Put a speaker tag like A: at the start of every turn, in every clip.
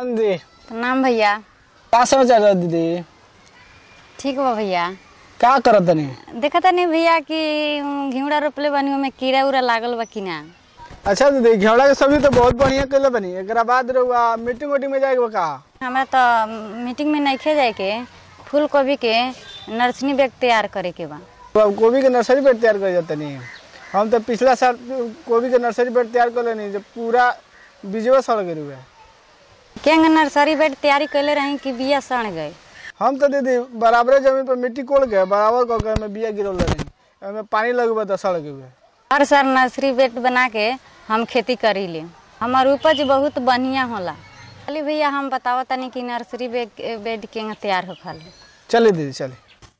A: प्रणाम दी
B: प्रणाम भैया
A: का समाचार है दीदी
B: ठीक बा भैया
A: का करत तनी
B: देखता नहीं भैया कि उम, घिउड़ा रोपले बानी ओमे कीड़ा उड़ा लागल बा कि ना
A: अच्छा दीदी घेवड़ा के सब्जी तो बहुत बढ़िया कइले बनी एकरा बाद रहुआ मीटिंग उटिंग में जाएगा का
B: हमरा तो मीटिंग में नइखे जाए के फूल गोभी के नर्सरी बैग तैयार करे के बा
A: तो अब गोभी के नर्सरी बेड तैयार कर जाते नहीं हम तो पिछला साल गोभी के नर्सरी बेड तैयार कर लेनी जब पूरा बीजवा सड़ गए हुए
B: केंग नर्सरी बेड तैयारी कैले रही कि बिया सड़ गए
A: हम तो दीदी बराबर जमीन पर मिट्टी कोड़ के बराबर कर के में बिया गिरल रही ओमे पानी लगबे तो सड़ गए
B: हर साल नर्सरी बेड बना के हम खेती करी ले हमार उपज बहुत बढ़िया होला चली भैया हम बतावत तनी कि नर्सरी बेड बेड केंग तैयार होखल
A: चलिए दीदी चलिए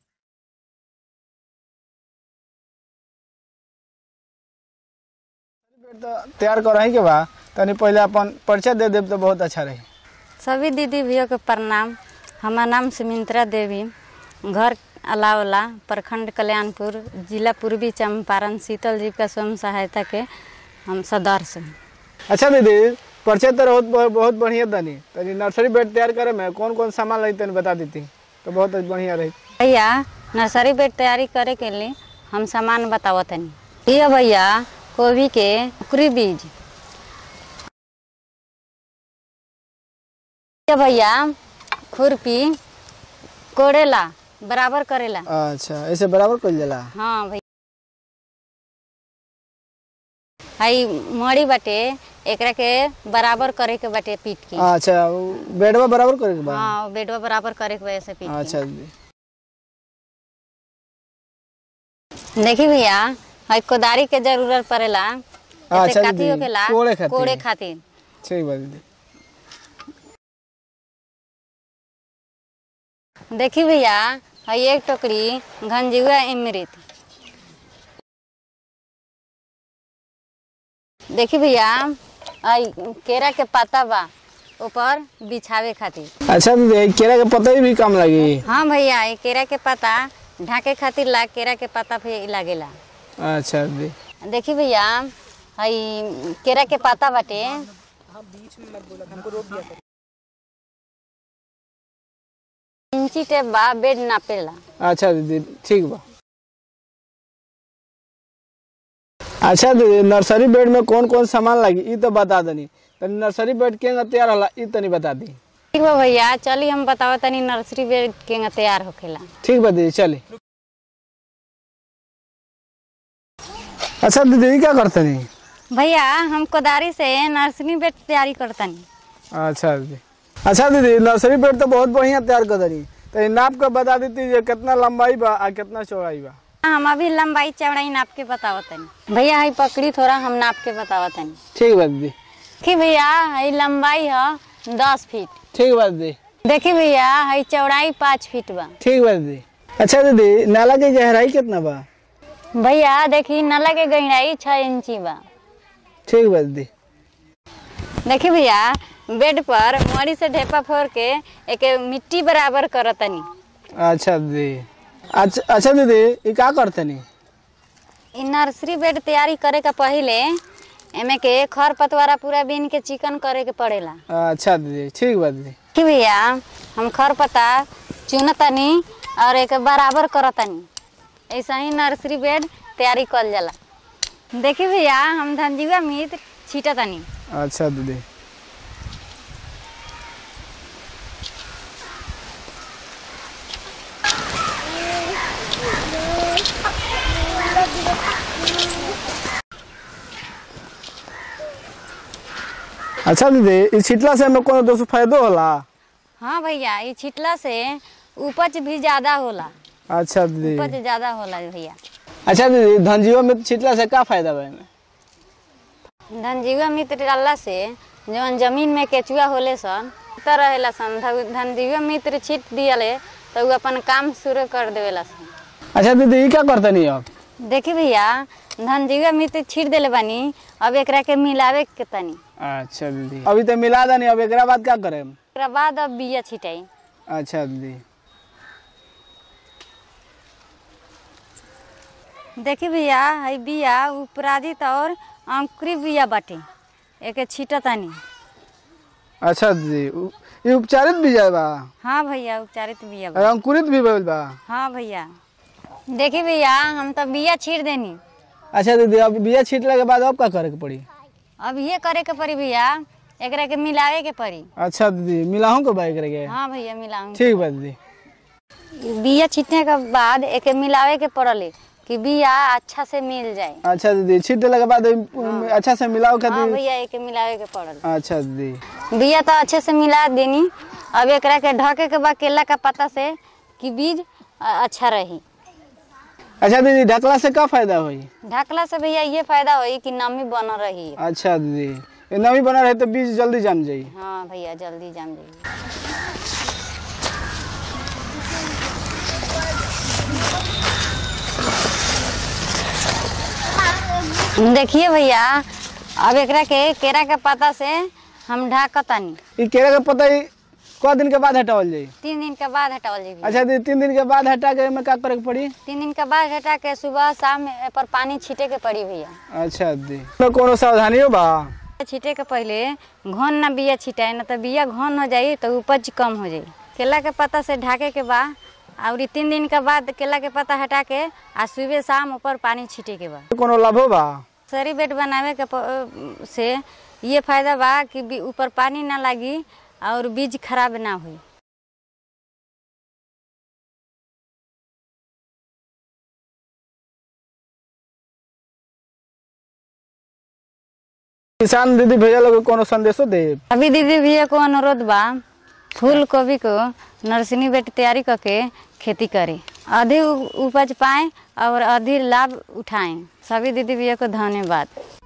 A: बेड तो तैयार कर रही के बा तनी पहले अपन परिचय दे देब तो बहुत अच्छा रही
B: सभी दीदी भैया के प्रणाम हमार नाम सुमित्रा देवी घर अलावला प्रखंड कल्याणपुर जिला पूर्वी चंपारण शीतल जीविका स्वयं सहायता के हम सदस्य हैं
A: अच्छा दीदी परिचय तो बहुत बहुत बहुत बढ़िया तनी तनी नर्सरी बेड तैयार करे में कौन कौन सामान लगी तनी बता देती तो बहुत बढ़िया रही
B: भैया नर्सरी बेड तैयारी करे के लिए हम सामान बतावत तनी ये भैया गोभी के कुकरी बीज ये भैया खुरपी कोड़ेला बराबर करेला
A: अच्छा ऐसे बराबर कर जाला
B: हाँ भैया हई मड़ी बाटे एकरा के बराबर करे के बाटे पीट के
A: अच्छा उ बेडवा बराबर करे के बा
B: हाँ बेडवा बराबर करे के वजह से पीट
A: अच्छा दीदी
B: के देखी भैया हई कोदारी के जरूरत पड़ेला
A: अच्छा
B: ऐसे काती
A: दीदी,
B: होकेला
A: कोड़े खातिर।
B: कोड़े खातिर
A: ठीक बा दीदी
B: देखी भैया हई एक टोकरी घनजीवा इमृत देखी भैया हई केरा के पत्ता बा ऊपर बिछावे खातिर
A: अच्छा दीदी केरा के पत्ता भी काम लगी
B: हाँ भैया ये केरा के पत्ता ढाके खातिर ला केरा के पत्ता भी लागेला
A: अच्छा दीदी
B: देखी भैया हई केरा के पत्ता बाटे इंची टेप बा बेड नापेला
A: अच्छा दीदी ठीक बा अच्छा दीदी नर्सरी बेड में कौन कौन सामान लगी ई तो बता दनी तनी नर्सरी बेड के तैयार होला ई तनी बता दी
B: ठीक बा भैया चली हम बतावा तनी नर्सरी बेड के तैयार होखेला
A: ठीक बा दीदी चली अच्छा दीदी ई क्या करते नहीं
B: भैया हम कोदारी से नर्सरी बेड तैयारी करतनी
A: अच्छा दीदी अच्छा दीदी नर्सरी बेड तो बहुत बढ़िया तैयार कर दनी तो ई नाप के बता देती जे कितना लंबाई बा आ कितना चौड़ाई बा
B: हम अभी लंबाई चौड़ाई नाप के बतावा तनी भैया हई पकड़ी थोड़ा हम नाप के बतावा तनी
A: ठीक बा दीदी
B: देखी भैया हई लंबाई है दस फीट
A: ठीक बा दीदी
B: देखी भैया हई चौड़ाई पाँच फीट बा
A: ठीक बा दीदी अच्छा दीदी नाला की गहराई कितना बा
B: भैया देखी नला के गहराई छः इंची बा
A: ठीक बा दीदी
B: देखी भैया बेड पर मरी से ढेपा फोड़ के एक मिट्टी बराबर करतनी
A: अच्छा दीदी अच्छा अच्छा दीदी ये का करते नहीं
B: इ नर्सरी बेड तैयारी करे के पहिले एमे के खर पतवारा पूरा बीन के चिकन करे के पड़ेला
A: अच्छा दीदी ठीक बा दीदी
B: कि भैया हम खर पता चुनतनी और एक बराबर करतनी ऐसा ही नर्सरी बेड तैयारी कल जाला देखी भैया हम धनजीवा मित्र छीटतनी
A: अच्छा दीदी अच्छा दीदी ई छिटला से हमें कोनो दोस्त फायदो होला
B: हाँ भैया ये छिटला से उपज भी ज्यादा होला
A: अच्छा दीदी
B: उपज ज्यादा होला भैया
A: अच्छा दीदी धनजीवा में छिटला से का फायदा बा एमे
B: धनजीवा मित्र डालला से जवन जमीन में केचुआ होले सन तो रहेला सन ध- धनजीवा मित्र छीट दियले तो उ अपन काम शुरू कर देवेला सन
A: अच्छा दीदी ई का करते नहीं अब
B: देखी भैया धनजीवा मित्र छीट देले बानी अब एकरा के मिलावे के तनी
A: अच्छा दीदी अभी तो मिला दनी अब एकरा बाद क्या करें
B: एकरा बाद अब बिया छिटाई
A: अच्छा दीदी
B: देखी भैया हई बिया उपराजित और अंकुरी बिया बाटे एके छीटतानी
A: अच्छा दीदी उ- ये उपचारित बीज है बा
B: हाँ भैया उपचारित बिया बा।
A: और अंकुरित भी भइल बा
B: हाँ भैया देखी भैया हम तो बिया छीट देनी
A: अच्छा दीदी अब बिया छीटला के बाद अब का करे के पड़ी
B: अब ये करे के पड़ी भैया एकरा के मिलावे के पड़ी
A: अच्छा दीदी मिलाहूँ के बाइक रह
B: हाँ भैया मिलाऊंगी
A: ठीक बा दीदी
B: बिया छीटने के बाद एके मिलावे के पड़ले कि बिया अच्छा से मिल जाए
A: अच्छा दीदी छीट देला के बाद ओइ- अच्छा से मिलाओ
B: हाँ
A: खातिर
B: भैया एके मिलावे के पड़ल
A: अच्छा दीदी
B: बिया तो अच्छे से मिला देनी अब एकरा के ढके के बाद केला का पत्ता से कि बीज अ, अच्छा रही
A: अच्छा दीदी ढकला से का फायदा होई
B: ढकला से भैया ये फायदा होई कि नमी बन रही
A: अच्छा दीदी ये नमी बना रहे तो बीज जल्दी जम जाई
B: हाँ भैया जल्दी जाम जाइए देखिए भैया अब एकरा के केरा के पत्ता से हम ढाकतानी
A: ये केरा के पत्ता ई क दिन के बाद हटावल जाई
B: तीन दिन के बाद हटावल जाई भैया।
A: अच्छा दीदी तीन दिन के बाद हटा के में का करे के पड़ी
B: तीन दिन के बाद हटा के सुबह शाम ए पर पानी छीटे के पड़ी भैया
A: अच्छा दीदी में कोनो सावधानी हो बा
B: छीटे के पहले घन ना बिया छिटाए ना तो बिया घन हो जाई तो उपज कम हो जाई केला के पत्ता से ढाके के बा और ई तीन दिन के बाद केला के पत्ता हटा के आ सुबह शाम ऊपर पानी छीटे के बा
A: कोनो लाभ हो बा
B: सरी बेड बनावे के प- से ये फायदा बा कि बी- ऊपर पानी ना लगी और बीज खराब ना हुई
A: किसान दीदी भैया लोग के कोनो संदेशो दे
B: अभी दीदी भैया को अनुरोध बा फूल गोभी को नर्सरी बेड तैयारी करके खेती करें अधिक उपज पाएं और अधिक लाभ उठाएं सभी दीदी भैया को धन्यवाद